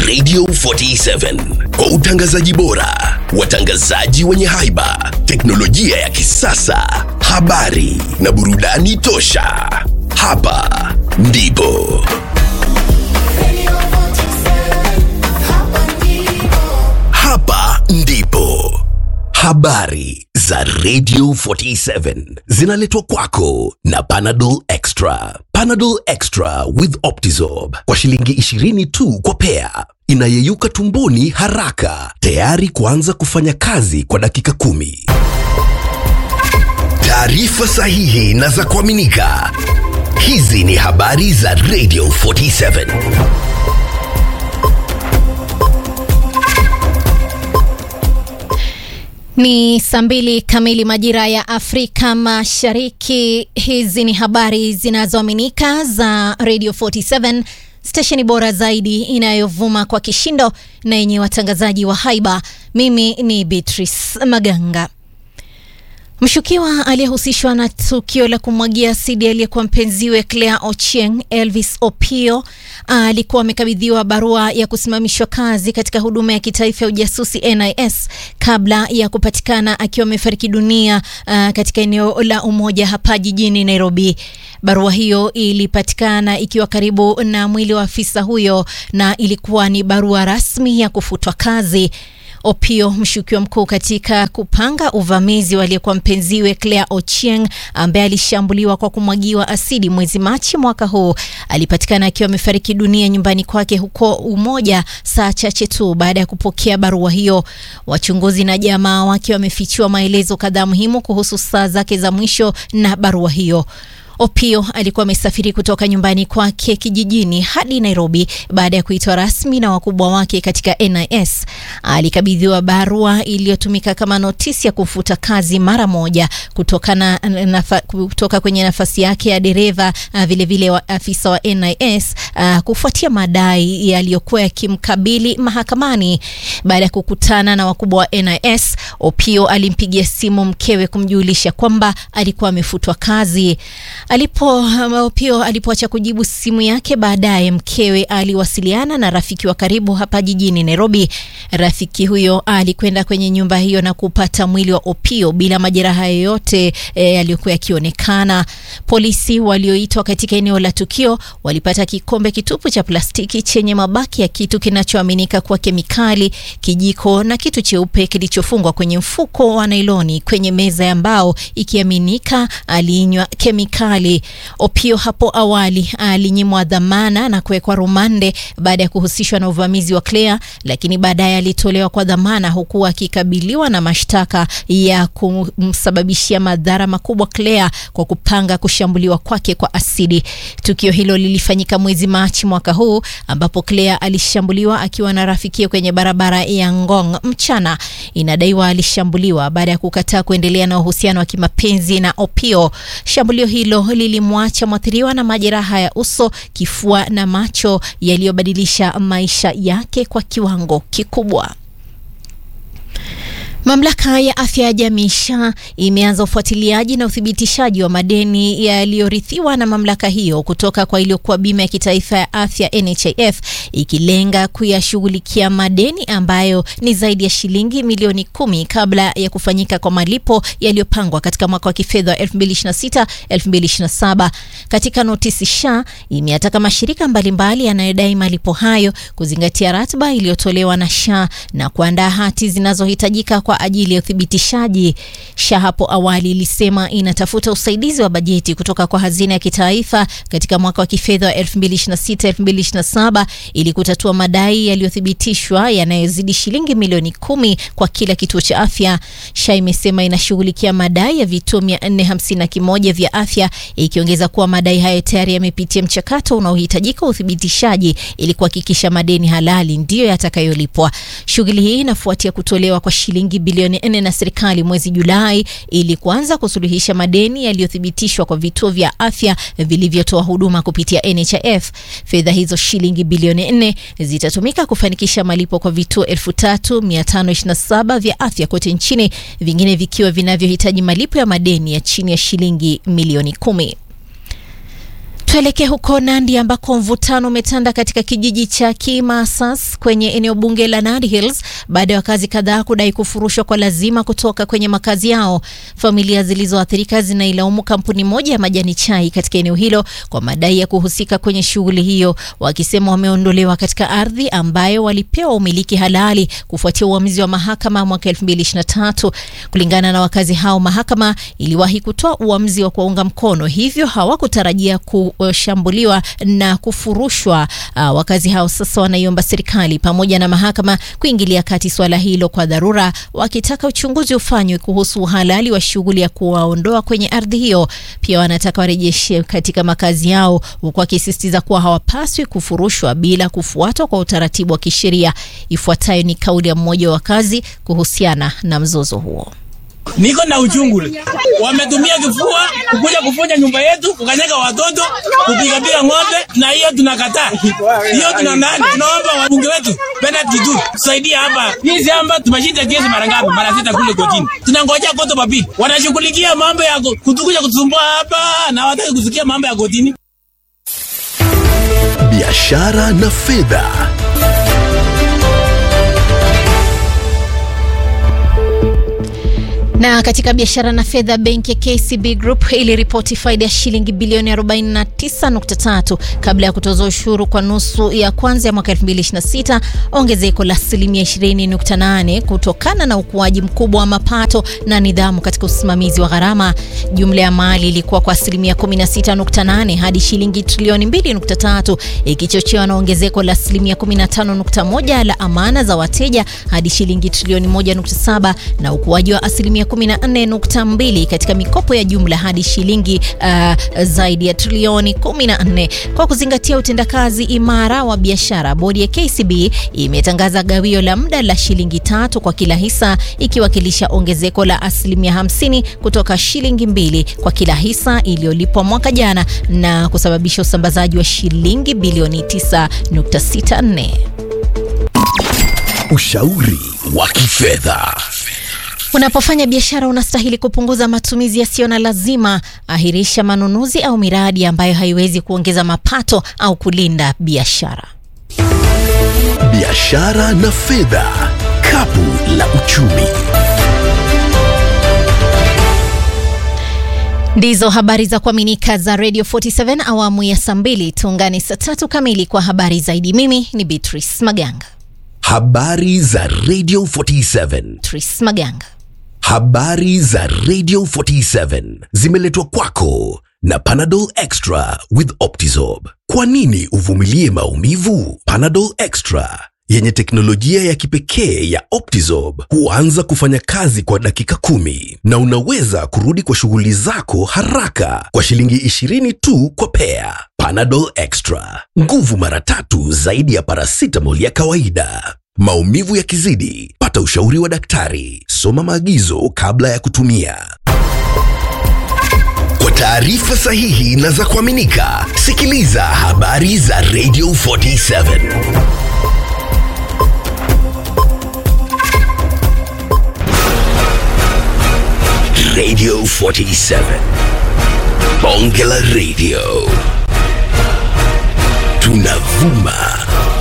Radio 47 kwa utangazaji bora, watangazaji wenye haiba, teknolojia ya kisasa, habari na burudani tosha. Hapa ndipo hapa ndipo habari za Radio 47 zinaletwa kwako na Panadol Extra. Panadol Extra with Optizorb kwa shilingi 20 tu kwa pea, inayeyuka tumboni haraka, tayari kuanza kufanya kazi kwa dakika kumi. Taarifa sahihi na za kuaminika. Hizi ni habari za Radio 47. Ni saa mbili kamili majira ya Afrika Mashariki. Hizi ni habari zinazoaminika za Radio 47, stesheni bora zaidi inayovuma kwa kishindo na yenye watangazaji wa haiba. Mimi ni Beatrice Maganga. Mshukiwa aliyehusishwa na tukio la kumwagia asidi aliyekuwa mpenziwe Claire Ochieng, Elvis Opio, alikuwa amekabidhiwa barua ya kusimamishwa kazi katika huduma ya kitaifa ya ujasusi NIS kabla ya kupatikana akiwa amefariki dunia uh, katika eneo la Umoja hapa jijini Nairobi. Barua hiyo ilipatikana ikiwa karibu na mwili wa afisa huyo na ilikuwa ni barua rasmi ya kufutwa kazi. Opio, mshukiwa mkuu katika kupanga uvamizi waliyekuwa mpenziwe Claire Ochieng ambaye alishambuliwa kwa kumwagiwa asidi mwezi Machi mwaka huu, alipatikana akiwa amefariki dunia nyumbani kwake huko Umoja saa chache tu baada ya kupokea barua hiyo. Wachunguzi na jamaa wake wamefichua maelezo kadhaa muhimu kuhusu saa zake za mwisho na barua hiyo. Opio alikuwa amesafiri kutoka nyumbani kwake kijijini hadi Nairobi baada ya kuitwa rasmi na wakubwa wake katika NIS. Alikabidhiwa barua iliyotumika kama notisi ya kumfuta kazi mara moja kutokana nafa, kutoka kwenye nafasi yake ya dereva, vilevile wa afisa wa NIS uh, kufuatia madai yaliyokuwa yakimkabili mahakamani. Baada ya kukutana na wakubwa wa NIS, Opio alimpigia simu mkewe kumjulisha kwamba alikuwa amefutwa kazi. Alipo Opio alipoacha kujibu simu yake, baadaye mkewe aliwasiliana na rafiki wa karibu hapa jijini Nairobi. Rafiki huyo alikwenda kwenye nyumba hiyo na kupata mwili wa Opio bila majeraha yoyote e, yaliyokuwa yakionekana. Polisi walioitwa katika eneo la tukio walipata kikombe kitupu cha plastiki chenye mabaki ya kitu kinachoaminika kuwa kemikali, kijiko na kitu cheupe kilichofungwa kwenye mfuko wa nailoni kwenye meza ya mbao, ikiaminika aliinywa kemikali. Opio hapo awali alinyimwa dhamana na kuwekwa rumande baada ya kuhusishwa na uvamizi wa Claire, lakini baadaye alitolewa kwa dhamana huku akikabiliwa na mashtaka ya kumsababishia madhara makubwa Claire kwa kupanga kushambuliwa kwake kwa asidi. Tukio hilo lilifanyika mwezi Machi mwaka huu ambapo Claire alishambuliwa akiwa na rafikia kwenye barabara ya Ngong mchana. Inadaiwa alishambuliwa baada ya kukataa kuendelea na uhusiano wa kimapenzi na Opio. Shambulio hilo lilimwacha mwathiriwa na majeraha ya uso, kifua na macho yaliyobadilisha maisha yake kwa kiwango kikubwa. Mamlaka ya afya ya jamii SHA imeanza ufuatiliaji na uthibitishaji wa madeni yaliyorithiwa na mamlaka hiyo kutoka kwa iliyokuwa bima ya kitaifa ya afya NHIF, ikilenga kuyashughulikia madeni ambayo ni zaidi ya shilingi milioni kumi kabla ya kufanyika kwa malipo yaliyopangwa katika mwaka wa kifedha wa 2026 2027. Katika notisi, SHA imeyataka mashirika mbalimbali yanayodai malipo hayo kuzingatia ratiba iliyotolewa na SHA na kuandaa hati zinazohitajika kwa ajili ya uthibitishaji. SHA hapo awali ilisema inatafuta usaidizi wa bajeti kutoka kwa hazina ya kitaifa katika mwaka wa kifedha wa 2026-2027 ili kutatua madai yaliyothibitishwa yanayozidi shilingi milioni kumi kwa kila kituo cha afya. SHA imesema inashughulikia madai ya vituo 451 vya afya, ikiongeza kuwa madai hayo tayari yamepitia mchakato unaohitajika uthibitishaji ili kuhakikisha madeni halali ndiyo yatakayolipwa. Shughuli hii inafuatia kutolewa kwa shilingi bilioni nne na serikali mwezi Julai ili kuanza kusuluhisha madeni yaliyothibitishwa kwa vituo vya afya vilivyotoa huduma kupitia NHIF. Fedha hizo shilingi bilioni nne zitatumika kufanikisha malipo kwa vituo 3527 vya afya kote nchini, vingine vikiwa vinavyohitaji malipo ya madeni ya chini ya shilingi milioni kumi. Tuelekee huko Nandi ambako mvutano umetanda katika kijiji cha Kimasas kwenye eneo bunge la Nandi Hills baada ya wakazi kadhaa kudai kufurushwa kwa lazima kutoka kwenye makazi yao. Familia zilizoathirika zinailaumu kampuni moja ya majani chai katika eneo hilo kwa madai ya kuhusika kwenye shughuli hiyo, wakisema wameondolewa katika ardhi ambayo walipewa umiliki halali kufuatia uamuzi wa mahakama mwaka 2023. Kulingana na wakazi hao, mahakama iliwahi kutoa uamuzi wa kuwaunga mkono, hivyo hawakutarajia kushambuliwa na kufurushwa. Uh, wakazi hao sasa wanaiomba serikali pamoja na mahakama kuingilia kati swala hilo kwa dharura, wakitaka uchunguzi ufanywe kuhusu uhalali wa shughuli ya kuwaondoa kwenye ardhi hiyo. Pia wanataka warejeshe katika makazi yao, huku wakisisitiza kuwa hawapaswi kufurushwa bila kufuatwa kwa utaratibu wa kisheria. Ifuatayo ni kauli ya mmoja wa wakazi kuhusiana na mzozo huo. Niko na uchungu. Wametumia kifua kukuja kufunja nyumba yetu, kukanyaga watoto, kupigapiga ng'ombe, na hiyo tunakataa. Hiyo tuna nani? Tunaomba wabunge wetu Bernard Kitu tusaidia hapa. Hii shamba tumeshinda kesi mara ngapi? Mara sita kule kotini. Tunangojea koto papi. Wanashughulikia mambo ya kutukuja kutusumbua hapa na hawataki kusikia mambo ya kotini. Biashara na fedha. Na katika biashara na fedha, benki ya KCB Group iliripoti faida ya shilingi bilioni 49.3 kabla ya kutoza ushuru kwa nusu ya kwanza ya mwaka 2026, ongezeko la asilimia 20.8 kutokana na ukuaji mkubwa wa mapato na nidhamu katika usimamizi wa gharama. Jumla ya mali ilikuwa kwa asilimia 16.8 hadi shilingi trilioni 2.3, ikichochewa na ongezeko la asilimia 15.1 la amana za wateja hadi shilingi trilioni 1.7 na ukuaji wa asilimia 14.2 katika mikopo ya jumla hadi shilingi uh, zaidi ya trilioni 14. Kwa kuzingatia utendakazi imara wa biashara, bodi ya KCB imetangaza gawio la muda la shilingi tatu kwa kila hisa, ikiwakilisha ongezeko la asilimia 50 kutoka shilingi mbili kwa kila hisa iliyolipwa mwaka jana na kusababisha usambazaji wa shilingi bilioni 9.64. Ushauri wa kifedha. Unapofanya biashara unastahili kupunguza matumizi yasiyo na lazima. Ahirisha manunuzi au miradi ambayo haiwezi kuongeza mapato au kulinda biashara. Biashara na fedha, kapu la uchumi. Ndizo habari za kuaminika za Radio 47 awamu ya saa mbili. Tuungane saa tatu kamili kwa habari zaidi. Mimi ni Beatrice Maganga. Habari za Radio 47. Beatrice Maganga. Habari za Radio 47 zimeletwa kwako na Panadol Extra with Optizorb. Kwa nini uvumilie maumivu? Panadol Extra yenye teknolojia ya kipekee ya Optizorb huanza kufanya kazi kwa dakika kumi na unaweza kurudi kwa shughuli zako haraka kwa shilingi 20 tu kwa pea. Panadol Extra, nguvu mara tatu zaidi ya paracetamol ya kawaida. Maumivu yakizidi, pata ushauri wa daktari. Soma maagizo kabla ya kutumia. Kwa taarifa sahihi na za kuaminika, sikiliza habari za Radio 47. Radio 47. Bonge la Radio. Tunavuma